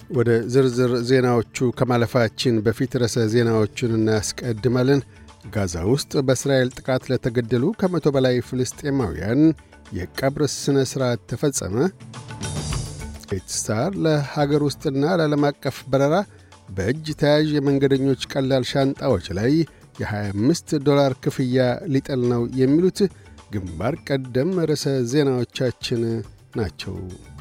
ወደ ዝርዝር ዜናዎቹ ከማለፋችን በፊት ርዕሰ ዜናዎቹን እናስቀድማለን። ጋዛ ውስጥ በእስራኤል ጥቃት ለተገደሉ ከመቶ በላይ ፍልስጤማውያን የቀብር ሥነ ሥርዓት ተፈጸመ። ስታር ለሀገር ውስጥና ለዓለም አቀፍ በረራ በእጅ ተያዥ የመንገደኞች ቀላል ሻንጣዎች ላይ የ25 ዶላር ክፍያ ሊጥል ነው የሚሉት ግንባር ቀደም ርዕሰ ዜናዎቻችን ናቸው።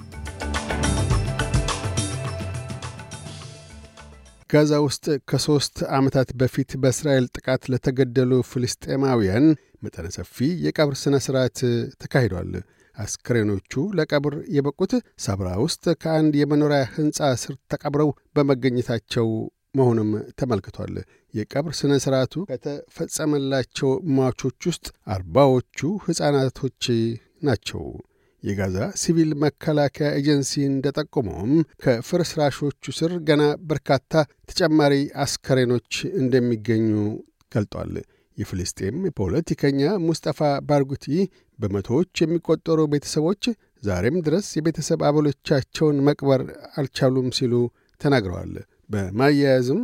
ጋዛ ውስጥ ከሦስት ዓመታት በፊት በእስራኤል ጥቃት ለተገደሉ ፍልስጤማውያን መጠነ ሰፊ የቀብር ሥነ ሥርዓት ተካሂዷል። አስክሬኖቹ ለቀብር የበቁት ሳብራ ውስጥ ከአንድ የመኖሪያ ሕንፃ ስር ተቀብረው በመገኘታቸው መሆኑም ተመልክቷል። የቀብር ሥነ ሥርዓቱ ከተፈጸመላቸው ሟቾች ውስጥ አርባዎቹ ሕፃናቶች ናቸው። የጋዛ ሲቪል መከላከያ ኤጀንሲ እንደጠቆመውም ከፍርስራሾቹ ስር ገና በርካታ ተጨማሪ አስከሬኖች እንደሚገኙ ገልጧል። የፍልስጤም ፖለቲከኛ ሙስጠፋ ባርጉቲ በመቶዎች የሚቆጠሩ ቤተሰቦች ዛሬም ድረስ የቤተሰብ አባሎቻቸውን መቅበር አልቻሉም ሲሉ ተናግረዋል። በማያያዝም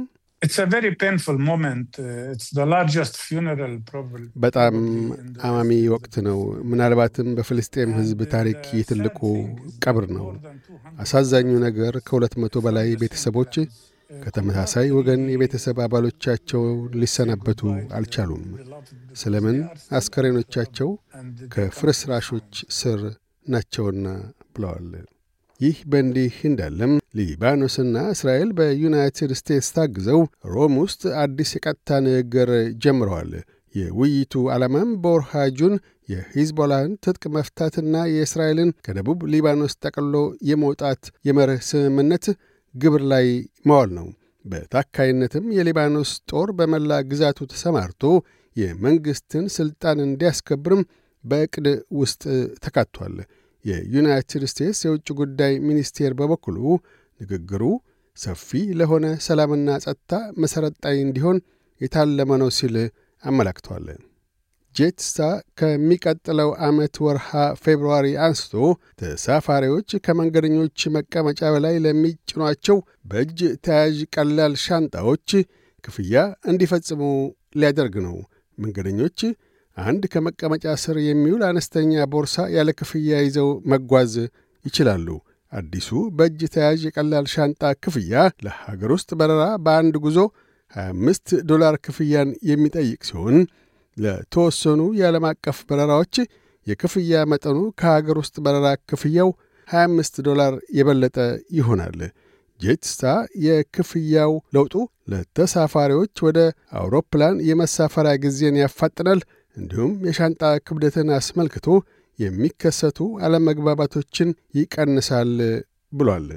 በጣም አማሚ ወቅት ነው። ምናልባትም በፍልስጤም ሕዝብ ታሪክ የትልቁ ቀብር ነው። አሳዛኙ ነገር ከሁለት መቶ በላይ ቤተሰቦች ከተመሳሳይ ወገን የቤተሰብ አባሎቻቸው ሊሰናበቱ አልቻሉም። ስለምን አስከሬኖቻቸው ከፍርስራሾች ስር ናቸውና ብለዋል። ይህ በእንዲህ እንዳለም ሊባኖስና እስራኤል በዩናይትድ ስቴትስ ታግዘው ሮም ውስጥ አዲስ የቀጥታ ንግግር ጀምረዋል። የውይይቱ ዓላማም በወርሃ ጁን የሂዝቦላን ትጥቅ መፍታትና የእስራኤልን ከደቡብ ሊባኖስ ጠቅሎ የመውጣት የመርህ ስምምነት ግብር ላይ መዋል ነው። በታካይነትም የሊባኖስ ጦር በመላ ግዛቱ ተሰማርቶ የመንግሥትን ሥልጣን እንዲያስከብርም በዕቅድ ውስጥ ተካቷል። የዩናይትድ ስቴትስ የውጭ ጉዳይ ሚኒስቴር በበኩሉ ንግግሩ ሰፊ ለሆነ ሰላምና ጸጥታ መሠረት ጣይ እንዲሆን የታለመ ነው ሲል አመላክቷል። ጄትስታ ከሚቀጥለው ዓመት ወርሃ ፌብርዋሪ አንስቶ ተሳፋሪዎች ከመንገደኞች መቀመጫ በላይ ለሚጭኗቸው በእጅ ተያዥ ቀላል ሻንጣዎች ክፍያ እንዲፈጽሙ ሊያደርግ ነው። መንገደኞች አንድ ከመቀመጫ ስር የሚውል አነስተኛ ቦርሳ ያለ ክፍያ ይዘው መጓዝ ይችላሉ። አዲሱ በእጅ ተያዥ የቀላል ሻንጣ ክፍያ ለሀገር ውስጥ በረራ በአንድ ጉዞ 25 ዶላር ክፍያን የሚጠይቅ ሲሆን ለተወሰኑ የዓለም አቀፍ በረራዎች የክፍያ መጠኑ ከሀገር ውስጥ በረራ ክፍያው 25 ዶላር የበለጠ ይሆናል። ጄትስታ የክፍያው ለውጡ ለተሳፋሪዎች ወደ አውሮፕላን የመሳፈሪያ ጊዜን ያፋጥናል፣ እንዲሁም የሻንጣ ክብደትን አስመልክቶ የሚከሰቱ አለመግባባቶችን ይቀንሳል ብሏል።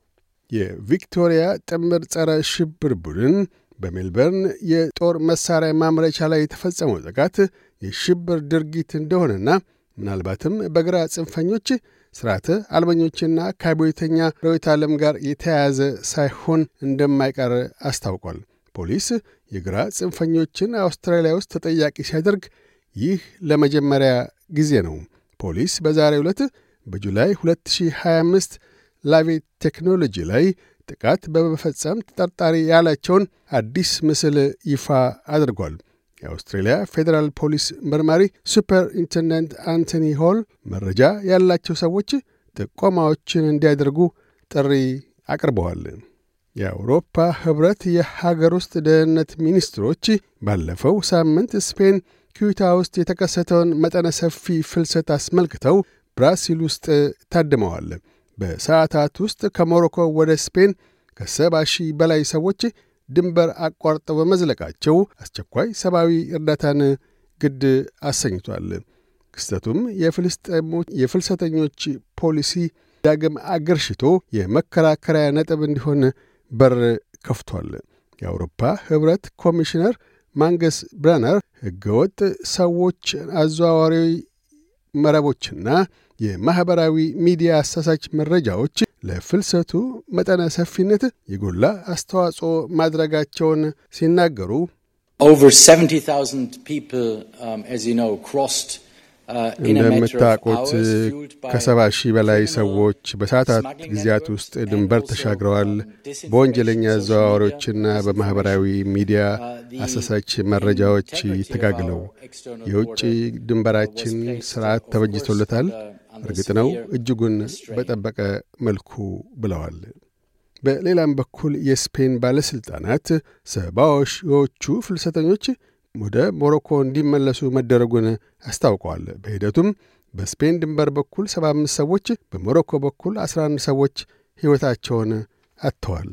የቪክቶሪያ ጥምር ጸረ ሽብር ቡድን በሜልበርን የጦር መሣሪያ ማምረቻ ላይ የተፈጸመው ጥቃት የሽብር ድርጊት እንደሆነና ምናልባትም በግራ ጽንፈኞች ስርዓተ አልበኞችና ከአብዮተኛ ርዕዮተ ዓለም ጋር የተያያዘ ሳይሆን እንደማይቀር አስታውቋል። ፖሊስ የግራ ጽንፈኞችን አውስትራሊያ ውስጥ ተጠያቂ ሲያደርግ ይህ ለመጀመሪያ ጊዜ ነው። ፖሊስ በዛሬው ዕለት በጁላይ 2025 ላቬት ቴክኖሎጂ ላይ ጥቃት በመፈጸም ተጠርጣሪ ያላቸውን አዲስ ምስል ይፋ አድርጓል። የአውስትሬልያ ፌዴራል ፖሊስ መርማሪ ሱፐር ኢንቴንደንት አንቶኒ ሆል መረጃ ያላቸው ሰዎች ጥቆማዎችን እንዲያደርጉ ጥሪ አቅርበዋል። የአውሮፓ ኅብረት የሀገር ውስጥ ደህንነት ሚኒስትሮች ባለፈው ሳምንት ስፔን ኪዩታ ውስጥ የተከሰተውን መጠነ ሰፊ ፍልሰት አስመልክተው ብራሲል ውስጥ ታድመዋል። በሰዓታት ውስጥ ከሞሮኮ ወደ ስፔን ከሰባ ሺህ በላይ ሰዎች ድንበር አቋርጠው በመዝለቃቸው አስቸኳይ ሰብአዊ እርዳታን ግድ አሰኝቷል። ክስተቱም የፍልሰተኞች ፖሊሲ ዳግም አገርሽቶ የመከራከሪያ ነጥብ እንዲሆን በር ከፍቷል። የአውሮፓ ኅብረት ኮሚሽነር ማንገስ ብረነር ሕገወጥ ሰዎች አዘዋዋሪ መረቦችና የማኅበራዊ ሚዲያ አሳሳች መረጃዎች ለፍልሰቱ መጠነ ሰፊነት የጎላ አስተዋጽኦ ማድረጋቸውን ሲናገሩ Over 70,000 people, um, as you know, crossed እንደምታውቁት ከሰባ ሺህ በላይ ሰዎች በሰዓታት ጊዜያት ውስጥ ድንበር ተሻግረዋል። በወንጀለኛ አዘዋዋሪዎችና በማኅበራዊ ሚዲያ አሳሳች መረጃዎች ተጋግለው የውጭ ድንበራችን ስርዓት ተበጅቶለታል። እርግጥ ነው እጅጉን በጠበቀ መልኩ ብለዋል። በሌላም በኩል የስፔን ባለሥልጣናት ሰባ ሺዎቹ ፍልሰተኞች ወደ ሞሮኮ እንዲመለሱ መደረጉን አስታውቀዋል። በሂደቱም በስፔን ድንበር በኩል 75 ሰዎች፣ በሞሮኮ በኩል 11 ሰዎች ሕይወታቸውን አጥተዋል።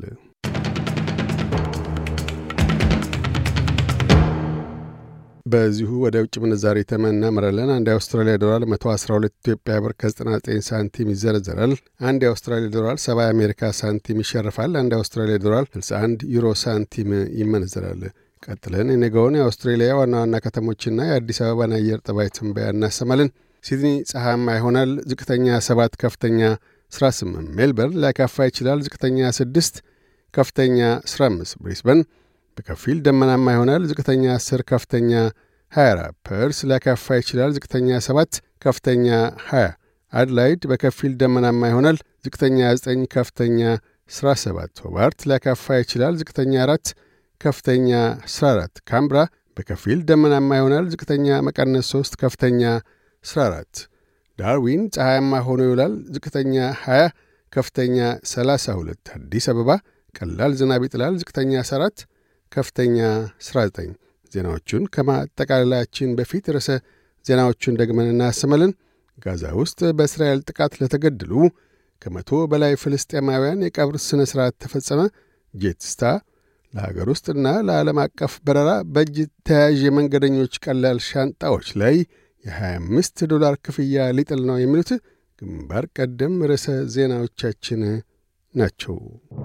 በዚሁ ወደ ውጭ ምንዛሪ ተመን እናመራለን። አንድ የአውስትራሊያ ዶላር 112 ኢትዮጵያ ብር ከ99 ሳንቲም ይዘረዘራል። አንድ የአውስትራሊያ ዶላር 70 የአሜሪካ ሳንቲም ይሸርፋል። አንድ የአውስትራሊያ ዶላር 61 ዩሮ ሳንቲም ይመነዘራል። ቀጥለን የነገውን የአውስትሬሊያ ዋና ዋና ከተሞችና የአዲስ አበባን አየር ጠባይ ትንበያ እናሰማለን። ሲድኒ ፀሐያማ ይሆናል። ዝቅተኛ 7፣ ከፍተኛ 18። ሜልበርን ሊያካፋ ይችላል። ዝቅተኛ 6፣ ከፍተኛ 15። ብሪስበን በከፊል ደመናማ ይሆናል። ዝቅተኛ 10፣ ከፍተኛ 24። ፐርስ ሊያካፋ ይችላል። ዝቅተኛ 7፣ ከፍተኛ 20። አድላይድ በከፊል ደመናማ ይሆናል። ዝቅተኛ 9፣ ከፍተኛ 17። ሆባርት ሊያካፋ ይችላል። ዝቅተኛ 4 ከፍተኛ 14። ካምብራ በከፊል ደመናማ ይሆናል። ዝቅተኛ መቀነስ 3 ከፍተኛ 14። ዳርዊን ፀሐያማ ሆኖ ይውላል። ዝቅተኛ 20 ከፍተኛ 32። አዲስ አበባ ቀላል ዝናብ ይጥላል። ዝቅተኛ 14 ከፍተኛ 19። ዜናዎቹን ከማጠቃለላችን በፊት ርዕሰ ዜናዎቹን ደግመን እናሰማለን። ጋዛ ውስጥ በእስራኤል ጥቃት ለተገደሉ ከመቶ በላይ ፍልስጤማውያን የቀብር ሥነ ሥርዓት ተፈጸመ። ጄትስታ ለሀገር ውስጥና ለዓለም አቀፍ በረራ በእጅ ተያዥ የመንገደኞች ቀላል ሻንጣዎች ላይ የ25 ዶላር ክፍያ ሊጥል ነው የሚሉት ግንባር ቀደም ርዕሰ ዜናዎቻችን ናቸው።